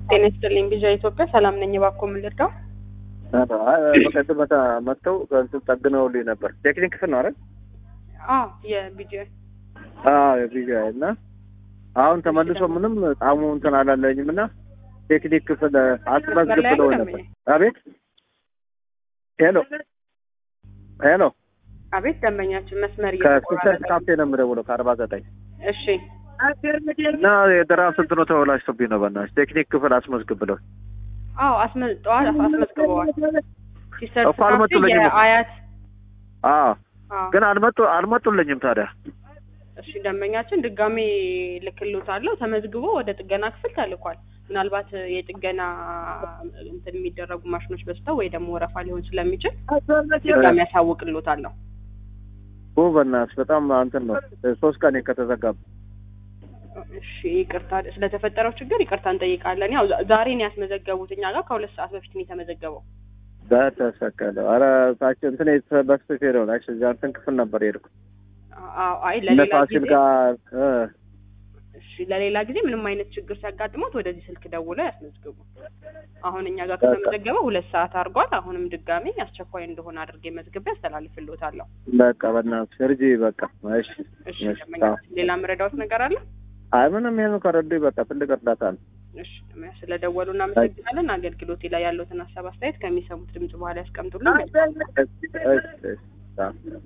ጤና ይስጥልኝ ቢዣ ኢትዮጵያ ሰላም ነኝ። እባክዎ ምን ልርዳው? በቀደም መታ መጥተው እንትን ጠግነውልኝ ነበር። ቴክኒክ ክፍል ነው አይደል? አዎ የቢጃ አዎ የቪዛ እና አሁን ተመልሶ ምንም ጣሙ እንትን አላለኝም እና ቴክኒክ ክፍል አስመዝግብ ብለው ነበር። አቤት ሄሎ ሄሎ አቤት ደንበኛችን መስመር ከስልሰት ካፌ ነው የምደውለው ከአርባ ዘጠኝ እሺ እና የድራፍት እንትኑ ተበላሽቶብኝ ነው። በእናትሽ ቴክኒክ ክፍል አስመዝግብ ብለው አዎ አስመ- ጠዋት አስመዝግበዋል። ሲስተር እኮ አልመጡልኝም እኮ። አያት አዎ አዎ ግን አልመጡ አልመጡልኝም ታዲያ እሺ ደንበኛችን ድጋሜ ልክሎታለሁ ተመዝግቦ ወደ ጥገና ክፍል ተልኳል። ምናልባት የጥገና እንትን የሚደረጉ ማሽኖች በዝተው ወይ ደግሞ ወረፋ ሊሆን ስለሚችል ድጋሜ ያሳውቅሎታለሁ። ኦ በእናትሽ በጣም እንትን ነው ሶስት ቀን ከተዘጋብ እሺ ይቅርታ ስለተፈጠረው ችግር ይቅርታ እንጠይቃለን። ያው ዛ- ዛሬ ነው ያስመዘገቡት እኛ ጋር ከሁለት ሰዓት በፊት ነው የተመዘገበው። በተሰቀለ ኧረ ታች እንትን በስፔ ነው ናች እዚያ እንትን ክፍል ነበር የሄድኩት አዎ አይ እነ ለሌላ ፋሲል ጊዜ ጋር እ እሺ ለሌላ ጊዜ ምንም አይነት ችግር ሲያጋጥሞት ወደዚህ ስልክ ደውለው ያስመዝግቡ። አሁን እኛ ጋር ከተመዘገበ ሁለት ሰዓት አድርጓል። አሁንም ድጋሜ አስቸኳይ እንደሆነ አድርጌ መዝግቤ ያስተላልፍልዎታለሁ። በቃ በእናትሽ እርጂ በቃ እሺ እሺ እሺ ደንበኛችን ሌላ መረዳዎት ነገር አለ? አይ ምንም ይሄን ከረዱኝ በቃ ትልቅ እርዳታ ነው እሺ ደንበኛ ስለደወሉ እናመሰግናለን። አገልግሎቴ ላይ ያለዎትን ሀሳብ አስተያየት ከሚሰሙት ድምጽ በኋላ ያስቀምጡልን። እሺ እሺ